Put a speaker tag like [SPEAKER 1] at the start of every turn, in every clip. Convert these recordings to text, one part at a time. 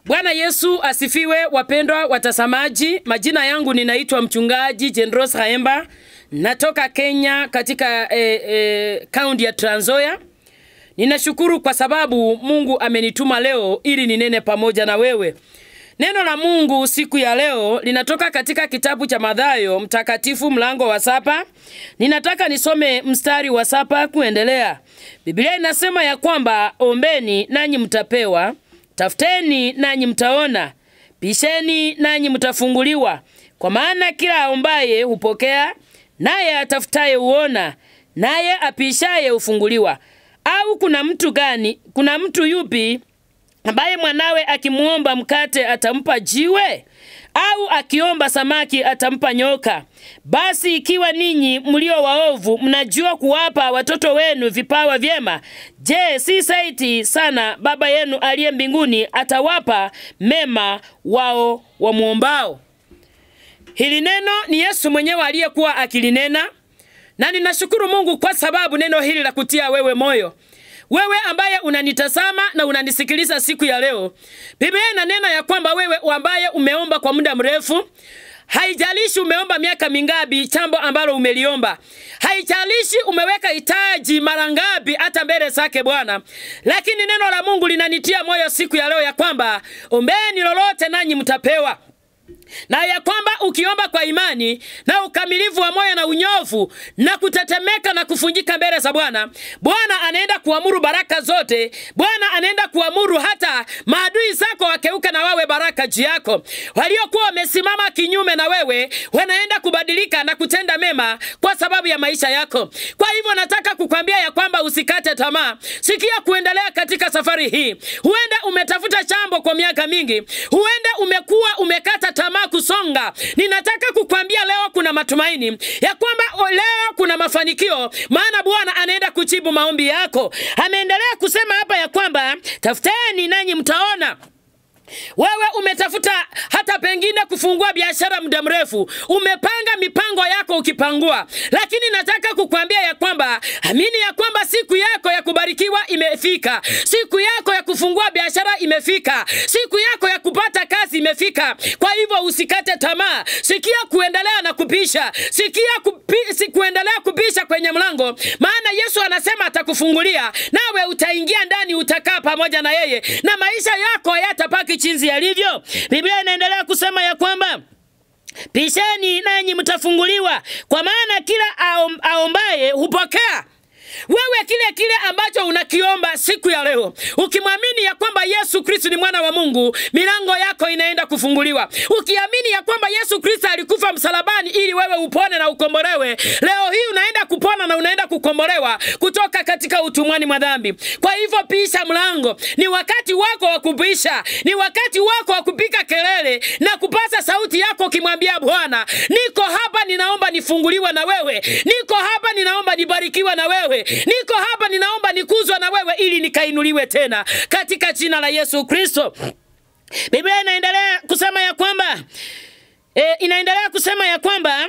[SPEAKER 1] Bwana Yesu asifiwe, wapendwa watazamaji. Majina yangu ninaitwa mchungaji Jendros Haemba, natoka Kenya katika eh, eh, kaunti ya Trans Nzoia. Ninashukuru kwa sababu Mungu amenituma leo ili ninene pamoja na wewe. Neno la Mungu siku ya leo linatoka katika kitabu cha Mathayo mtakatifu mlango wa saba. Ninataka nisome mstari wa saba kuendelea. Biblia inasema ya kwamba ombeni nanyi mtapewa, tafuteni nanyi mtaona, bisheni nanyi mtafunguliwa. Kwa maana kila aombaye hupokea, naye atafutaye huona, naye apishaye hufunguliwa. Au kuna mtu gani, kuna mtu yupi ambaye mwanawe akimwomba mkate atampa jiwe? Au akiomba samaki atampa nyoka? Basi ikiwa ninyi mlio waovu mnajua kuwapa watoto wenu vipawa vyema, je, si saiti sana Baba yenu aliye mbinguni atawapa mema wao wamwombao? Hili neno ni Yesu mwenyewe aliyekuwa akilinena, na ninashukuru Mungu kwa sababu neno hili la kutia wewe moyo wewe ambaye unanitazama na unanisikiliza siku ya leo, Biblia inanena ya kwamba wewe ambaye umeomba kwa muda mrefu, haijalishi umeomba miaka mingapi jambo ambalo umeliomba, haijalishi umeweka hitaji mara ngapi hata mbele zake Bwana, lakini neno la Mungu linanitia moyo siku ya leo ya kwamba ombeni lolote nanyi mtapewa na ya kwamba ukiomba kwa imani na ukamilifu wa moyo na unyofu na kutetemeka na kufunjika mbele za Bwana, Bwana anaenda kuamuru baraka zote. Bwana anaenda kuamuru hata maadui zako wakeuka na wawe baraka juu yako. Waliokuwa wamesimama kinyume na wewe wanaenda kubadilika na kutenda mema kwa sababu ya maisha yako. Kwa hivyo nataka kukwambia ya kwamba usikate tamaa, sikia kuendelea katika safari hii. Huenda umetafuta chambo kwa miaka mingi, huenda umekuwa umekata tamaa kusonga. Ninataka kukwambia leo kuna matumaini ya kwamba leo kuna mafanikio, maana Bwana anaenda kujibu maombi yako. Ameendelea kusema hapa ya kwamba tafuteni nanyi mtaona. Wewe umetafuta hata pengine kufungua biashara muda mrefu, umepanga mipango yako ukipangua, lakini nataka kukwambia ya kwamba amini ya kwamba siku yako ya kubarikiwa imefika, siku yako ya kufungua biashara imefika, siku yako ya kupata kazi imefika. Kwa hivyo usikate tamaa, sikia kuendelea na kupisha, sikia kupi, si kuendelea kupisha kwenye mlango, maana Yesu anasema atakufungulia, nawe utaingia ndani, utakaa pamoja na yeye, na maisha yako yatapaki jinsi yalivyo. Biblia inaendelea kusema ya kwamba pisheni nanyi mtafunguliwa, kwa maana kila aom, aombaye hupokea wewe kile kile ambacho unakiomba siku ya leo, ukimwamini ya kwamba Yesu Kristo ni mwana wa Mungu, milango yako inaenda kufunguliwa. Ukiamini ya kwamba Yesu Kristo alikufa msalabani ili wewe upone na ukombolewe, leo hii unaenda kupona na unaenda kukombolewa kutoka katika utumwani mwa dhambi. Kwa hivyo pisha mlango, ni wakati wako wa kupisha, ni wakati wako wa kupika kelele na kupasa sauti yako ukimwambia Bwana, niko hapa, ninaomba nifunguliwe na wewe, niko hapa, ninaomba nibarikiwe na wewe niko hapa ninaomba nikuzwa na wewe ili nikainuliwe tena katika jina la Yesu Kristo. Biblia inaendelea kusema ya kwamba e, inaendelea kusema ya kwamba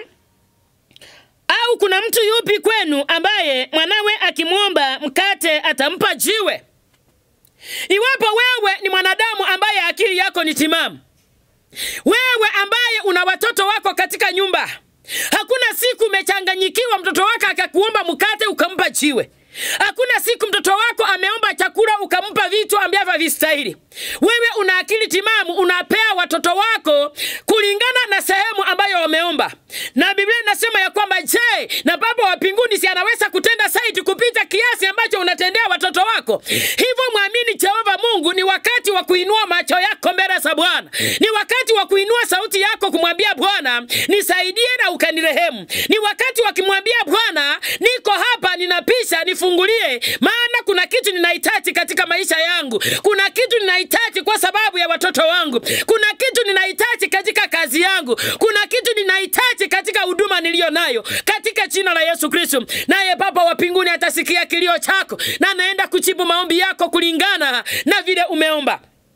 [SPEAKER 1] au kuna mtu yupi kwenu ambaye mwanawe akimwomba mkate atampa jiwe? Iwapo wewe ni mwanadamu ambaye akili yako ni timamu, wewe ambaye una watoto wako katika nyumba Hakuna siku umechanganyikiwa mtoto wako akakuomba mkate ukampa jiwe. Hakuna siku mtoto wako ameomba chakula ukampa vitu ambavyo havistahili. Wewe una akili timamu, unapea watoto wako kulingana na sehemu ambayo wameomba, na Biblia inasema ya kwamba je, na Baba wa mbinguni si anaweza kutenda zaidi kupita kiasi ambacho unatendea watoto wako? Hivyo mwamini Jehova Mungu. Ni wakati wa kuinua macho yako mbele za Bwana, ni wakati wa kuinua sauti yako kumwambia Bwana, nisaidie na ukanirehemu. Ni wakati wa kumwambia Bwana, niko hapa, ninapisha, nifungulie, maana kuna kitu ninahitaji katika maisha yangu, kuna kitu ninahitaji kwa sababu ya watoto wangu, kuna kitu ninahitaji katika kazi yangu, kuna kitu ninahitaji katika huduma niliyo nayo, katika jina la Yesu Kristo. Naye Baba wa mbinguni atasikia kilio chako na anaenda kujibu maombi yako kulingana na vile umeomba.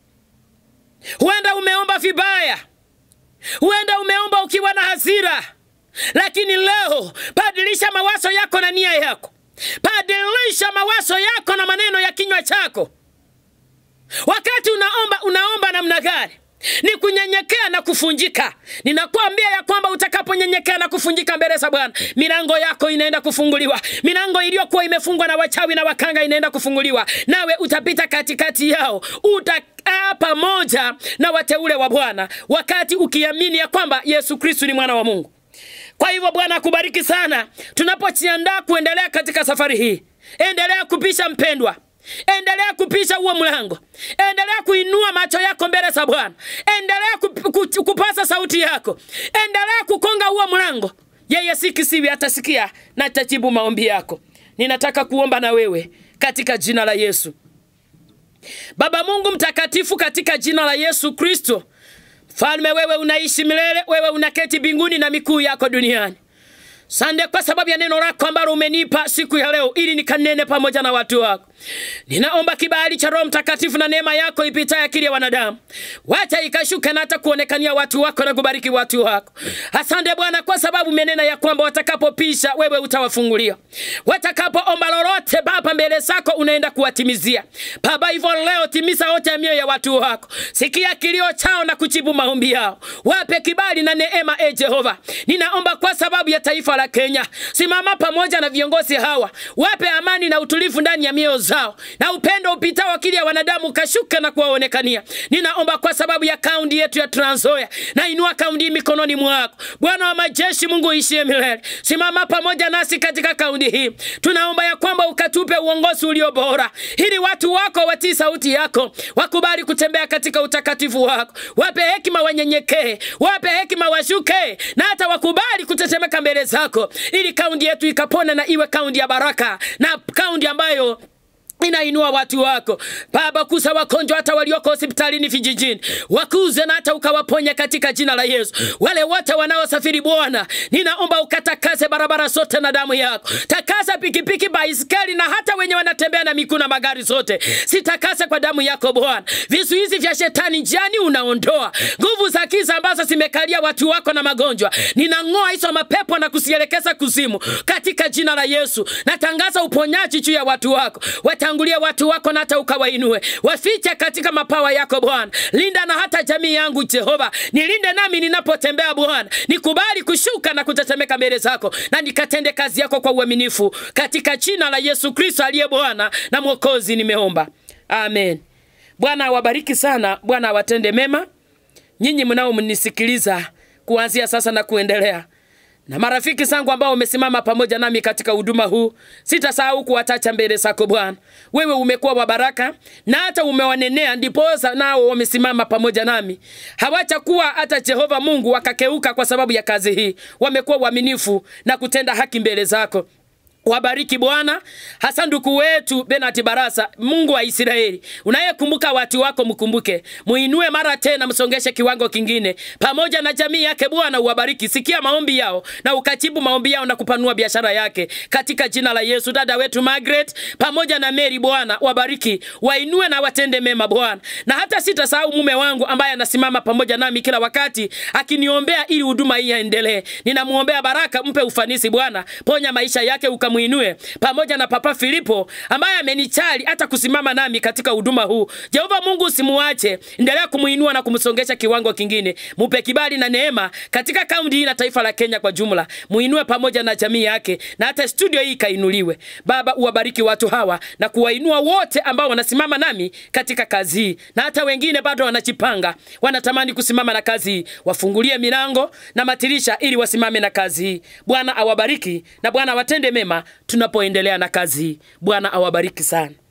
[SPEAKER 1] Huenda umeomba vibaya, huenda umeomba ukiwa na hasira, lakini leo badilisha mawazo yako na nia yako, badilisha mawazo yako na maneno ya kinywa chako. Wakati unaomba unaomba namna namna gani? Ni kunyenyekea na kufunjika. Ninakwambia ya kwamba utakaponyenyekea na kufunjika mbele za Bwana, milango yako inaenda kufunguliwa. Milango iliyokuwa imefungwa na wachawi na wakanga inaenda kufunguliwa, nawe utapita katikati yao, utakaa pamoja na wateule wa Bwana, wakati ukiamini ya kwamba Yesu Kristu ni mwana wa Mungu. Kwa hivyo Bwana akubariki sana tunapojiandaa kuendelea katika safari hii. Endelea kupisha mpendwa, endelea kupisha huo mlango, endelea kuinua macho yako mbele za Bwana, endelea kup, ku, kupasa sauti yako, endelea kukonga huo mlango. Yeye si kisiwi, atasikia na atajibu maombi yako. Ninataka kuomba na wewe katika jina la Yesu. Baba Mungu mtakatifu, katika jina la Yesu Kristo, Mfalme, wewe unaishi milele, wewe unaketi mbinguni na mikuu yako duniani. Sande kwa sababu ya neno lako ambalo umenipa siku ya leo ili nikanene pamoja na watu wako. Ninaomba kibali cha Roho Mtakatifu na neema yako ipitayo akili ya wanadamu, wacha ikashuke na hata kuonekania watu wako na kubariki watu wako. Asante Bwana kwa sababu umenena ya kwamba watakapopisha wewe utawafungulia, watakapoomba lolote Baba mbele zako unaenda kuwatimizia. Baba, hivyo leo timiza yote ya mioyo ya watu wako, sikia kilio chao na kujibu maombi yao, wape kibali na neema. E Jehova, ninaomba kwa sababu ya taifa la Kenya, simama pamoja na viongozi hawa, wape amani na utulivu ndani ya mioyo zao na upendo upitao akili ya wanadamu kashuka na kuwaonekania. Ninaomba kwa sababu ya kaunti yetu ya Trans Nzoia, na inua kaunti hii mikononi mwako, Bwana wa majeshi, Mungu ishie milele. Simama pamoja nasi katika kaunti hii, tunaomba ya kwamba ukatupe uongozi ulio bora, ili watu wako watii sauti yako, wakubali kutembea katika utakatifu wako. Wape hekima wanyenyekee, wape hekima washuke, na hata wakubali kutetemeka mbele zako, ili kaunti yetu ikapone na iwe kaunti ya baraka na kaunti ambayo inainua watu wako Baba, kusa wagonjwa hata walioko hospitalini vijijini, wakuze na hata ukawaponya katika jina la Yesu. Wale wote wanaosafiri Bwana, ninaomba ukatakase barabara zote na damu yako, takasa pikipiki, baiskeli na hata wenye wanatembea na miguu na magari zote, sitakase kwa damu yako Bwana. Vizuizi vya shetani njiani unaondoa, nguvu za giza ambazo zimekalia watu wako na magonjwa, ninang'oa hizo mapepo na kusielekeza kuzimu katika jina la Yesu. Natangaza uponyaji juu ya watu wako watangulie watu wako na hata ukawainue, wafiche katika mapawa yako Bwana. Linda na hata jamii yangu Jehova, nilinde nami ninapotembea Bwana, nikubali kushuka na kutetemeka mbele zako, na nikatende kazi yako kwa uaminifu, katika jina la Yesu Kristo aliye Bwana na Mwokozi nimeomba, amen. Bwana awabariki sana, Bwana awatende mema nyinyi mnaomnisikiliza kuanzia sasa na kuendelea na marafiki zangu ambao wamesimama pamoja nami katika huduma huu, sitasahau kuwatacha mbele zako Bwana. Wewe umekuwa wa baraka na hata umewanenea, ndiposa nao wamesimama pamoja nami. Hawachakuwa hata Jehova Mungu wakakeuka kwa sababu ya kazi hii, wamekuwa waaminifu na kutenda haki mbele zako. Wabariki Bwana, hasa ndugu wetu Benati Barasa. Mungu wa Israeli, unayekumbuka watu wako, mkumbuke, muinue mara tena, msongeshe kiwango kingine, pamoja na jamii yake. Bwana uwabariki, sikia maombi yao na ukajibu maombi yao na kupanua biashara yake katika jina la Yesu. Dada wetu Margaret pamoja na Mary, Bwana wabariki, wainue na watende mema Bwana, na hata sitasahau mume wangu ambaye anasimama pamoja nami kila wakati akiniombea ili huduma hii yaendelee. Ninamuombea baraka, mpe ufanisi Bwana, ponya maisha yake uka muinue pamoja na Papa Filipo ambaye amenichali hata kusimama nami katika huduma huu. Jehova Mungu usimuache, endelea kumuinua na kumsongesha kiwango kingine. Mupe kibali na neema katika kaunti hii na taifa la Kenya kwa jumla. Muinue pamoja na jamii yake na hata studio hii ikainuliwe. Baba, uwabariki watu hawa na kuwainua wote ambao wanasimama nami katika kazi hii na hata wengine bado wanajipanga, wanatamani kusimama na kazi hii. Wafungulie milango na matirisha ili wasimame na kazi hii. Bwana awabariki na Bwana awatende mema tunapoendelea na kazi hii. Bwana awabariki sana.